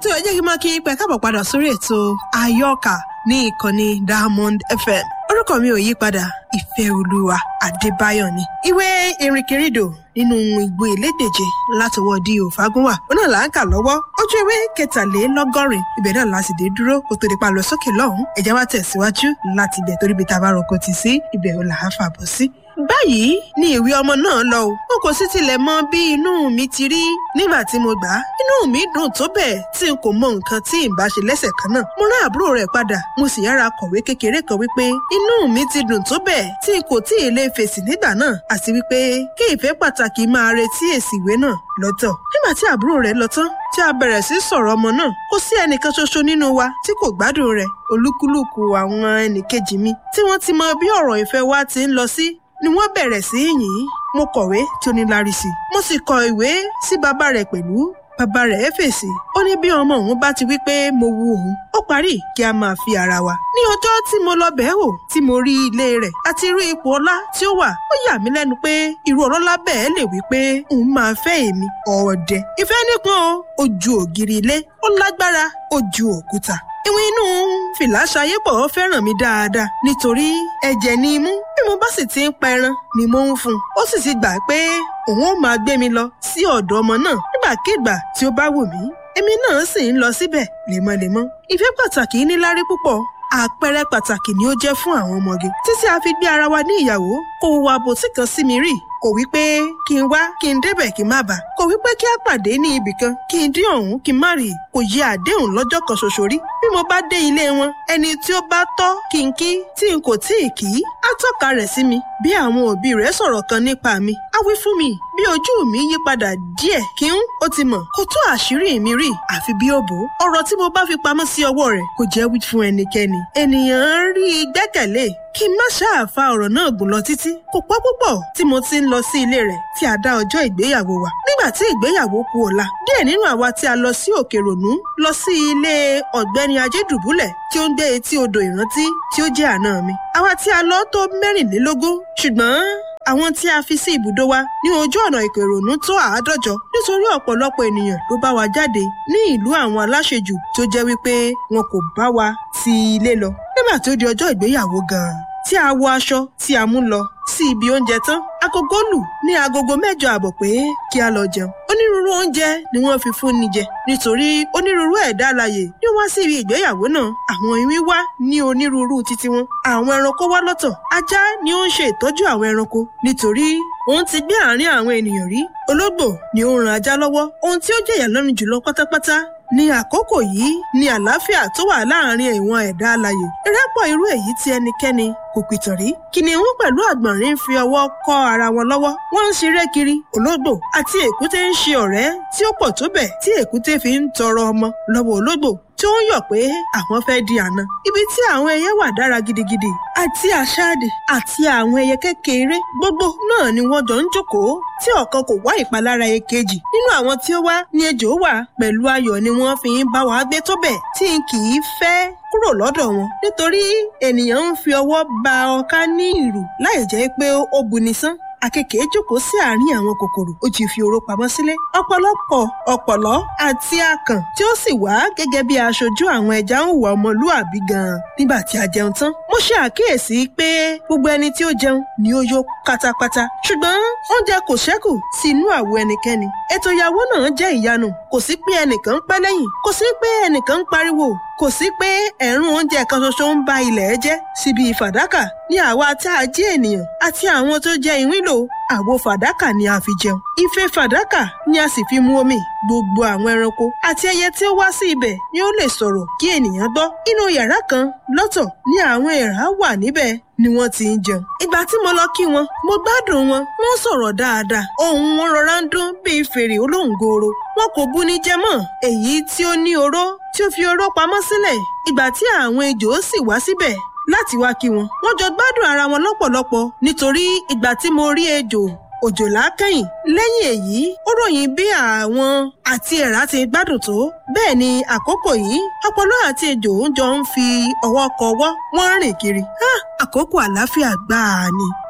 tó ẹ jẹ́ kí n máa kí pẹ́ káàbọ̀ padà sórí ètò àyọkà ní ìkànnì Diamond FM orúkọ mi ò yí padà ìfẹ́ olúwa adébáyọ̀ ni. ìwé ìrìnkèrindò nínú ìgbò ìlédèje látọwọ́ di òfagúnwà òun náà là ń kà lọ́wọ́ ojú ewé kẹtàlélọ́gọ́rin ibẹ̀ náà la sì dé dúró kó tó di pa lọ sókè lọ́hùn-ún ẹ jẹ́ wá tẹ̀síwájú láti ibẹ̀ torí bí ta bá roko tì sí ibẹ̀ ò là á fàbọ̀ sí báyìí ni ìwé ọmọ náà lọ o n kò sì tilẹ̀ mọ bí inú mi ti rí nígbà tí mo gbà á inú mi dùn tó bẹ́ẹ̀ tí n kò mọ nǹkan tí n bá ṣe lẹ́sẹ̀ kan náà mo rán àbúrò rẹ̀ padà mo sì yára kọ̀wé kékeré kan wípé inú mi ti dùn tó bẹ́ẹ̀ tí n kò tí ì lè fèsì nígbà náà àti wípé kí ìfẹ́ pàtàkì máa retí èsì ìwé náà lọ́tọ̀ nígbà tí àbúrò rẹ̀ lọ tán tí a bẹ̀rẹ̀ sí sọ̀rọ̀ ọmọ náà kò sí ẹnìkan ṣoṣo nínú wa tí kò gbádùn rẹ̀ olúkúlùkù àwọn ẹnìkejì mi tí wọ́n ti mọ bí ọ̀rọ̀ ìfẹ́ wa ti ń lọ sí ni wọ́n bẹ̀rẹ̀ sí í yìn mo kọ̀wé tí ó ní lárí sí mo sì kọ ìwé sí bàbá rẹ̀ pẹ̀lú bàbá rẹ̀ fèsì ó ní bí ọmọ òun bá ti wí pé mo wu òun ó parí kí a máa fi ara wa. ní ọjọ́ tí mo lọ bẹ̀ẹ́ wò tí mo rí ilé rẹ̀ àti irú ipò ọlá tí ó wà ó yà mí lẹ́nu pé irú ọlọ́lá bẹ́ẹ̀ lè wí pé òun máa fẹ́ èmi ọ̀ọ́dẹ. ìfẹ́ nípọn o ó ju ògiri ilé ó lágbára ó ju òkúta ìwọ̀n inú fìlà ṣayépọ̀ fẹ́ràn mi dáadáa nítorí ẹ̀jẹ̀ ni imú bí mo bá sì ti ń pa ẹran ni mo ń fún un ó sì ti gbà pé òun ó máa gbé mi lọ sí ọ̀dọ̀ ọmọ náà nígbàkigbà tí ó bá wù mí èmi náà sì ń lọ síbẹ̀ lemọ́lemọ́ ìfẹ́ pàtàkì níláárí púpọ̀ àpẹẹrẹ pàtàkì ni ó jẹ́ fún àwọn ọmọge títí a fi gbé ara wa ní ìyàwó kò wá bòtí kan sí mi rí kò wí pé kí n wá kí n débẹ̀ kí n má bà kò wí pé kí a pàdé ní ibì kan kí n dín ọ̀hún kí n má rí kò yẹ àdéhùn lọ́jọ́ kan ṣoṣo rí bí mo bá dé ilé wọn ẹni tí ó bá tọ́ kí n kí tí n kò tí ì kí á tọ́ka rẹ̀ sí mi bí àwọn òbí rẹ̀ sọ̀rọ̀ kan nípa mi á wí fún mi bí ojú mi yí padà díẹ̀ kí n ó ti mọ̀ kó tó àṣírí mi rí àfi bí ó bò ọ̀rọ̀ tí mo bá fi pamọ́ sí ọwọ́ rẹ̀ kò jẹ́ wí fún ẹnikẹ́ni ènìyàn rí i gbẹ́kẹ̀lé kí n má ṣáà fa ọ̀rọ̀ náà gùn lọ títí kò pẹ́ púpọ̀ tí mo ti ń lọ sí ilé rẹ̀ tí a dá ọjọ́ ìgbéyàwó wa nígbà tí ìgbéyàwó kù ọ̀la díẹ̀ nínú àwa tí a lọ sí òkè rònú lọ sí ilé ọ̀gbẹ́ni ajédùbúlẹ̀ tí ó ń gbé etí odò ìrántí tí ó jẹ́ àná mi àwa tí a lọ tó mẹ́rìnlélógún ṣùgbọ́n àwọn tí a fi sí ibùdó wa ní ojú ọ̀nà ìkèrònú tó àádọ́jọ nítorí ọ̀pọ̀lọpọ̀ ènìyàn ló bá wa jáde ní ìlú àwọn aláṣejù tó jẹ́ wípé wọn kò bá wa ti ilé lọ nígbà tó di ọjọ́ ìgbéyàwó gan-an tí a wọ aṣọ tí a mú lọ sí ibi oúnjẹ tán agogo lù ní agogo mẹ́jọ àbọ̀ pé kí a lọ jẹun onírúurú oúnjẹ ni wọ́n fi fún ni jẹ nítorí onírúurú ẹ̀dá alààyè ni wọ́n wá sí ibi ìgbéyàwó náà àwọn iwin wá ní onírúurú títí wọn àwọn ẹranko wá lọ́tọ̀ ajá ni ó ń ṣe ìtọ́jú àwọn ẹranko nítorí òun ti gbé àárín àwọn ènìyàn rí ológbò ni ó ń ran ajá lọ́wọ́ ohun tí ó jẹ̀yà lọ́rùn jùlọ pátápátá ní àkókò yìí ni àlàáfíà tó wà láàrin ìwọn ẹ̀dá alààyè ìrẹ́pọ̀ irú èyí tí ẹnikẹ́ni kò pìtàn rí kìnìún pẹ̀lú àgbọ̀nrín ń fi ọwọ́ kọ́ ara wọn lọ́wọ́ wọ́n ń ṣeré kiri ológbò àti èkúté ń ṣe ọ̀rẹ́ tí ó pọ̀ tó bẹ̀ tí èkúté fi ń tọrọ ọmọ lọ́wọ́ ológbò tí ó ń yọ̀ pé àwọn fẹ́ di àná ibi tí àwọn ẹyẹ wà dára gidigidi àti àṣáàdì àti àwọn ẹyẹ kékeré gbogbo náà ni wọ́n jọ ń jókòó tí ọ̀kan kò wá ìpalára èkejì nínú àwọn tí ó wá ní ejò wà pẹ̀lú ayọ̀ ni wọ́n fi ń bá wa gbé tó bẹ̀ tí n kì í fẹ́ kúrò lọ́dọ̀ wọn nítorí ènìyàn ń fi ọwọ́ ba ọká ní ìrù láì jẹ́ pé ó buni sán àkekèé jókòó sí àárín àwọn kòkòrò ó ti fi oró pamọ́ sílé ọ̀pọ̀lọpọ̀ ọ̀pọ̀lọ́ àti akàn tí ó sì wá gẹ́gẹ́ bí aṣojú àwọn ẹja ń hùwà ọmọlúàbí gan-an nígbà tí a jẹun tán mo ṣe àkíyèsí pé gbogbo ẹni tí ó jẹun ni ó yó pátápátá ṣùgbọ́n oúnjẹ kò ṣẹ́kù sí inú àwo ẹnikẹ́ni ètò ìyàwó náà jẹ́ ìyanu kò sí pé ẹnìkan ń pẹ́ lẹ́yìn kò sí pé ẹnìkan ń pariwo kò sí pé ẹ̀rùn oúnjẹ kan ṣoṣo ń ba ilẹ̀ jẹ́ síbi fàdákà ní àwa tá a jẹ́ ènìyàn àti àwọn tó jẹ́ ìwín lò àwo fàdákà ni a fi jẹun ife fàdákà ni a sì fi mu omi gbogbo àwọn ẹranko àti ẹyẹ tí ó wá sí ibẹ̀ ni ó lè sọ̀rọ̀ kí ènìyàn gbọ́ inú yàrá kan lọ́tọ̀ ni àwọn èèrà wà níbẹ̀ ni wọ́n ti ń jẹun. ìgbà tí mo lọ kí wọn mo gbádùn wọn wọ́n sọ̀rọ̀ dáadáa ohùn wọn rọra ń dún bíi fèrè olóńgòrò wọn kò bú ní jẹ mọ́ èyí tí ó ní oró tí ó fi oró pamọ́ sílẹ̀ ìgbà tí àwọn ejò sì wá síbẹ̀ láti wá kí wọn wọ́n jọ gbádùn ara wọn lọ́pọ̀lọpọ̀ nítorí ìgbà tí mo rí ejò òjòlá kẹ́yìn lẹ́yìn èyí ó ròyìn bí àwọn àti ẹ̀rá ti gbádùn tó bẹ́ẹ̀ ni àkókò yìí ọpọlọ àti ejò ń jọ ń fi ọwọ́ kọ ọwọ́ wọ́n rìn kiri. Ah, àkókò àlàáfíà gbáà ni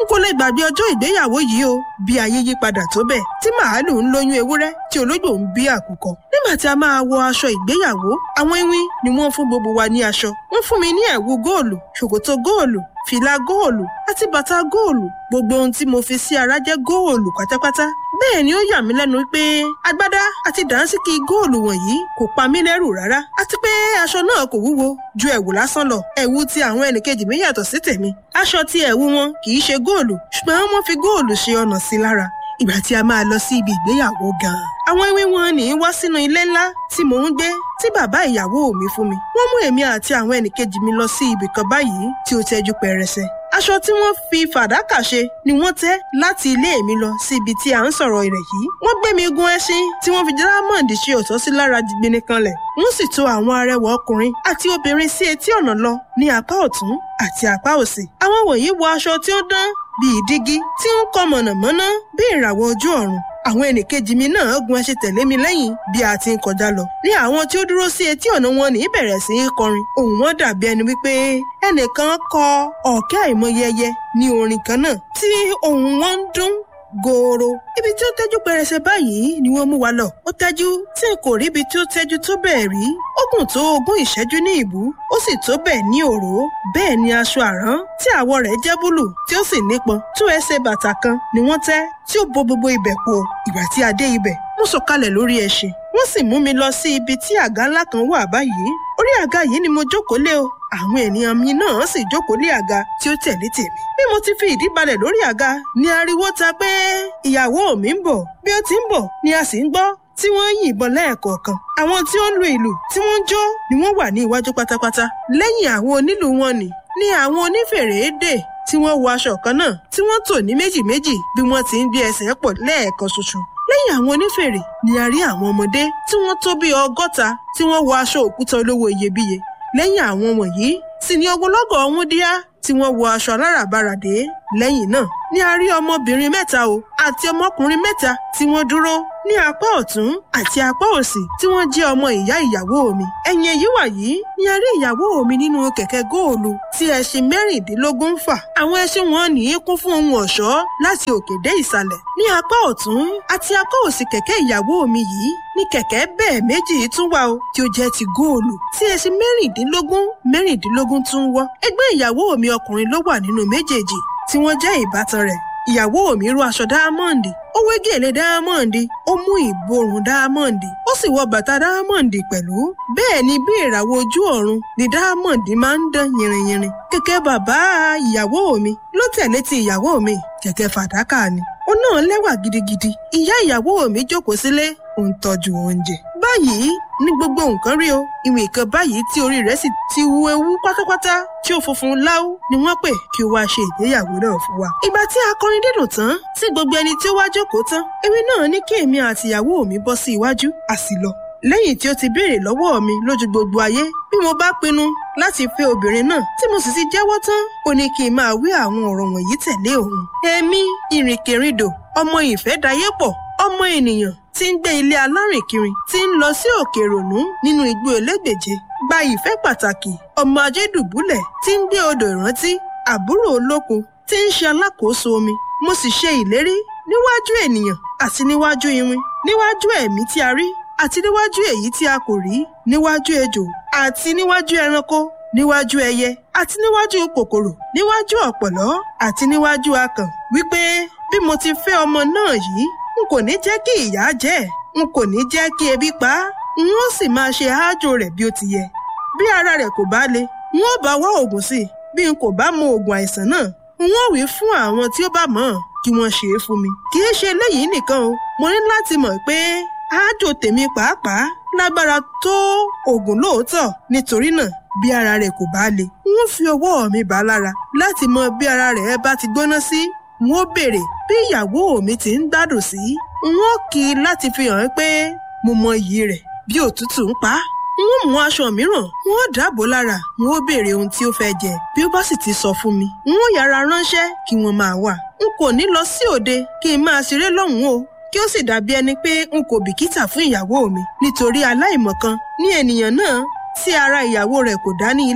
n kò lè gbàgbé ọjọ́ ìgbéyàwó yìí o bí ayé yí padà tó bẹ́ẹ̀ tí màálù ń lóyún ewúrẹ́ tí ológbò ń bí àkùkọ nígbà tí a máa wọ aṣọ ìgbéyàwó àwọn ewín ni wọ́n fún gbogbo wa ní aṣọ wọ́n fún mi ní ẹ̀wù góòlù ṣòkòtò góòlù fìlà góòlù àti bàtà góòlù gbogbo ohun tí mo fi sí ara jẹ́ góòlù pátápátá bẹ́ẹ̀ ni ó yà mí lẹ́nu pé agbádá àti dànsíkì góòlù wọ̀nyí kò pa mí lẹ́rù rárá àti pé aṣọ náà kò wúwo ju ẹ̀wù lásán lọ ẹ̀wù tí àwọn ẹnìkejì mi yàtọ̀ sí tèmi aṣọ tí ẹ̀wù wọn kì í ṣe góòlù ṣùgbọ́n wọ́n fi góòlù ṣe ọ̀nà sí lára ìgbà tí a máa lọ sí ibi ìgbéyàwó gan-an. àwọn ewé wọn ní í wá sínú ilé ńlá tí mò ń gbé tí bàbá ìyàwó mi fún mi. wọ́n mú èmi àti àwọn ẹnìkejì mi lọ sí ibì kan báyìí tí ó tẹ́jú pẹrẹsẹ. aṣọ tí wọ́n fi fàdákà ṣe ni wọ́n tẹ́ láti ilé mi lọ sí ibi tí à ń sọ̀rọ̀ rẹ̀ yìí. wọ́n gbé mi gun ẹṣin tí wọ́n fi dírámọ̀ndì ṣe ọ̀tọ̀ sí lára jìgbìnì kanlẹ̀. wọ́n sì tò àwọn arẹwà ọkùnrin àti obìnrin sí etí ọ̀nà lọ ní apá ọ̀tún àti apá òsì. àwọn wọ̀nyí wọ aṣọ tí ó dán bíi dígí tí ń kọ mọ̀nàmọ́ná bí ìràwọ̀ ojú ọ̀run àwọn ẹnìkejì mi náà gun ẹṣin tẹ̀lé mi lẹ́yìn bí a ti ń kọjá lọ. ní àwọn tí ó dúró sí etí ọ̀nà wọn ní bẹ̀rẹ̀ sí í kọrin ohùn wọn dàbí ẹni wípé ẹnìkan kọ ọ̀kẹ́ àìmọye ẹyẹ ní orin kan náà tí ohùn wọn ń dún gooro. ibi tí ó tẹ́jú pẹrẹsẹ báyìí ni wọ́n mú wa lọ. ó tẹ́jú tí n kò rí ibi tí ó tẹ́jú tó bẹ́ẹ̀ rí. ó gùn tó ogún ìṣẹ́jú ní ìbú ó sì tó bẹ́ẹ̀ ní òró. bẹ́ẹ̀ ni aṣọ àrán tí àwọ̀ rẹ̀ jẹ́ búlù tí ó sì nípọn tó ẹsẹ̀ bàtà kan ni wọ́n tẹ́ tí ó bo gbogbo ibẹ̀ po. ìgbà tí a dé ibẹ̀ mo sọ̀kalẹ̀ lórí ẹṣin. wọ́n sì mú mi lọ sí ibi tí àga ńlá kan wà báyìí. orí àga yìí ni mo jókòó lé o àwọn ènìyàn mi náà sì jókòó lé àga tí ó tẹ̀lé tèmi. bí mo ti fi ìdí balẹ̀ lórí àga ni ariwo ta pé ìyàwó mi ń bọ̀ bí ó ti ń bọ̀ ni a sì ń gbọ́ tí wọ́n ń yìnbọn lẹ́ẹ̀kọ̀ọ̀kan. àwọn tí ó ń lu ìlù tí wọ́n ń jó ni wọ́n wà ní iwájú pátápátá. lẹ́yìn àwọn onílù wọn ni ni àwọn onífèrè dè tí wọ́n wọ aṣọ kan náà tí wọ́n tò ní méjì méjì bí wọ́n ti ń gbé ẹsẹ̀ pọ̀ lẹ́ẹ̀kan ṣoṣo lẹ́yìn àwọn onífèrè ni a rí àwọn ọmọdé tí wọ́n tó bí ọgọ́ta tí wọ́n wọ aṣọ òkúta olówó iyebíye lẹ́yìn àwọn wọ̀nyí sì ni ogunlọ́gọ̀ ọ̀hún díá tí wọ́n wọ aṣọ aláràbaràdé lẹ́yìn náà ni a rí ọmọbìnrin mẹ́ta o àti ọmọkùnrin mẹ́ta tí wọ́n dúró ní apá ọ̀tún àti apá òsì tí wọ́n jẹ́ ọmọ ìyá ìyàwó mi ẹ̀yìn èyí wàyí ni a rí ìyàwó mi nínú kẹ̀kẹ́ góòlù tí ẹṣin mẹ́rìndínlógún ń fà àwọn ẹṣin wọn ní í kún fún ohun ọ̀ṣọ́ láti òkè dé ìsàlẹ̀ ní apá ọ̀tún àti apá òsì kẹ̀kẹ́ ìyàwó mi yìí ní kẹ̀kẹ́ bẹ́ẹ̀ méjì tún wà o tí ó jẹ́ ti góòlù tí ẹṣin mẹ́rìndínlógún mẹ́rìndínlógún tún wọ́ ẹgbẹ́ ìyàwó mi ọkùnrin ló wà nínú méjèèjì tí wọ́n jẹ́ ìbátan rẹ̀ ìyàwó mi ró aṣọ dáámọ́ǹdì ó wé gèlè dáámọ́ǹdì ó mú ìborùn dáámọ́ǹdì ó sì wọ bàtà dáámọ́ǹdì pẹ̀lú bẹ́ẹ̀ ni bí ìràwọ̀ ojú ọ̀run ni dáámọ́ǹdì máa ń dán yìnrìnyìnrìn kẹ̀kẹ́ bàbá ìyàwó mi ló tẹ̀lé ti ìyàwó mi kẹ̀kẹ́ fàdákà ni ó náà lẹ́wà gidigidi ìyá ìyàwó mi jókòó sílé ó ń tọ́jú oúnjẹ báyìí ní gbogbo nǹkan rí o ìwé kan báyìí tí orí rẹ̀ sì ti wu ewu pátápátá tí ó funfun láú ni wọ́n pè kí ó wá ṣe ìgbéyàwó náà fún wa. ìgbà tí akọrin dídùn tán tí gbogbo ẹni tí ó wá jókòó tán ewé náà ní kí èmi àti ìyàwó mi bọ́ sí iwájú a sì lọ. lẹ́yìn tí ó ti béèrè lọ́wọ́ mi lójú gbogbo ayé bí mo bá pinnu láti fẹ́ obìnrin náà tí mo sì ti jẹ́wọ́ tán ó ní kí n máa wí àwọn ọ̀rọ̀ wọ̀nyí tẹ̀lé òun. èmi ìrìnkèrindò ọmọ ìfẹ́dayépọ̀ ọmọ ènìyàn tí ń gbé ilé alárìnkiri tí ń lọ sí òkè rònú nínú igbó elégbèje gba ìfẹ́ pàtàkì ọmọ ajédùbúlẹ̀ tí ń gbé odò ìrántí àbúrò olókun tí ń ṣe alákòóso omi mo sì ṣe ìlérí níwájú ènìyàn àti níwájú iwin níwájú ẹ̀mí tí a rí àti níwájú èyí tí a kò rí níwájú ejò àti níwájú ẹranko níwájú ẹyẹ àti níwájú kòkòrò níwájú ọ̀pọ̀lọ́ àti níwájú akàn wípé bí mo ti fẹ́ ọmọ náà yìí n kò ní jẹ́ kí ìyà jẹ ẹ́ n kò ní jẹ́ kí ebi pa á n ó sì máa ṣe àájò rẹ̀ bí ó ti yẹ bí ara rẹ̀ kò bá le n ó bá wá oògùn sí i bí n kò bá mọ oògùn àìsàn náà n ó wí fún àwọn tí ó bá mọ̀ ọ́n kí wọ́n ṣe é fún mi kì í ṣe eléyìí nìkan o mo ní láti mọ̀ pé àájò tèmi pàápàá lágbára tó oògùn lóòótọ́ nítorí náà bí ara rẹ̀ kò bá le n ó fi ọwọ́ mi bá lára láti mọ bí ara rẹ̀ bá ti gbóná sí n ó béèrè bí ìyàwó mi ti ń gbádùn sí n ó kí i láti fi hàn pé mo mọ iyì rẹ̀ bí òtútù ń pa á n ó mú aṣọ mìíràn n ó dàbò lára n ó béèrè ohun tí ó fẹ́ jẹ bí ó bá sì ti sọ fún mi n ó yára ránṣẹ́ kí wọ́n máa wà n kò ní lọ sí òde kí n máa ṣeré lọ́hùn-ún o kí ó sì dàbí ẹni pé n kò bìkítà fún ìyàwó mi nítorí aláìmọ̀kan ní ènìyàn náà tí ara ìyàwó rẹ̀ kò dá ní ilé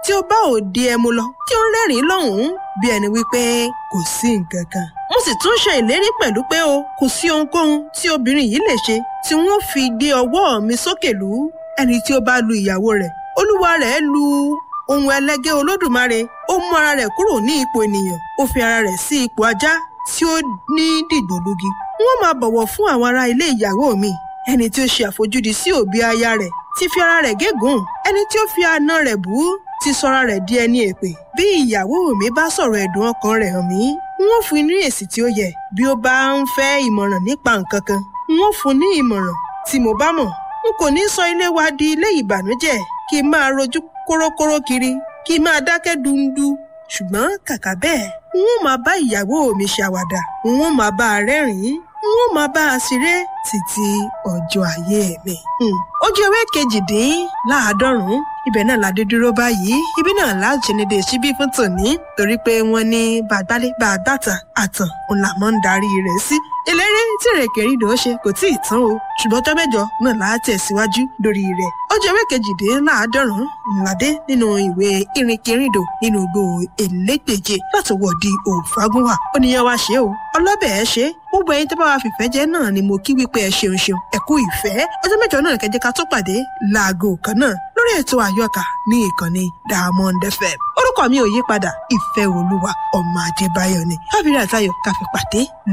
tí ó bá òde ẹmu lọ tí ó ń rẹ́rìn-ín lọ́hùn-ún bí ẹni wípé kò sí nǹkan kan. mo sì tún ṣe ìlérí pẹ̀lú pé o kò sí ohunkóhun tí obìnrin yìí lè ṣe tí wọ́n fi gbé ọwọ́ mi sókè lù ú ẹni tí ó bá lu ìyàwó rẹ̀ olúwa rẹ̀ lu ohun ẹlẹgẹ́ olódùmarè ó mú ara rẹ̀ kúrò ní ipò ènìyàn ó fi ara rẹ̀ sí ipò ajá tí ó ní dìgbòlugi wọ́n máa bọ̀wọ̀ fún àwọn ará ilé ìyàwó mi ẹni tí ó ṣe àfojúdi sí òbí aya rẹ̀ ti fi ara rẹ̀ gégùn ẹni tí ó fi àna rẹ̀ bú ti sọra rẹ̀ di ẹni èpè bí ìyàwó mi bá sọ̀rọ̀ ẹ̀dùn ọkàn rẹ̀ hàn mí wọ́n fún ní èsì tí ó yẹ bí ó bá ń fẹ́ ìmọ̀ràn nípa nǹkan kan wọ́n fún ní ìmọ̀ràn tí mo bá mọ̀ n kò ní sọ ilé wa di ilé ìbànújẹ́ kí n máa rojú kórókóró kiri kí n máa dákẹ́ dundu ṣùgbọ́n kàkà bẹ́ẹ̀ n ó máa bá ìyàwó mi ṣàwàdà n ó máa bá a rẹ́rìn-ín n ó máa bá a ṣeré títí ọjọ́ ayé mi. ojú ewé kejìdínláàádọ́rùn-ún ibẹ̀ náà la dé dúró báyìí ibi náà láti ní de síbí fún tòní torí pé wọ́n ní bàgbálẹ̀ bàgbàtà àtàn òun là máa ń darí rẹ̀ sí. ìlérí tí rèkèrìdò ṣe kò tí ì tán o ṣùgbọ́n tó mẹ́jọ náà láà tẹ̀síwájú lórí rẹ̀. ojú ewé kejìdínláàádọ́rùn-ún ńláde nínú ìwé ìrìnkèrìdò nínú igbó elégbèje láti wọ̀ di òfagúnwà ó níyàn wá ṣe o ọlọ́bẹ̀ ẹ ṣe gbogbo ẹyin tó bá wa fìfẹ́ jẹ́ náà ni mo kí wípé ẹ ṣeun ṣeun ẹ kú ìfẹ́ ọjọ́ mẹ́jọ náà kẹjẹ ká tó pàdé láago kan náà lórí ètò àyọkà ní ìkànnì Diamond FM orúkọ mi ò yí padà ìfẹ́ olúwa ọmọ adébáyọ̀ ni káfíńrì àtayọ̀ káfí pàdé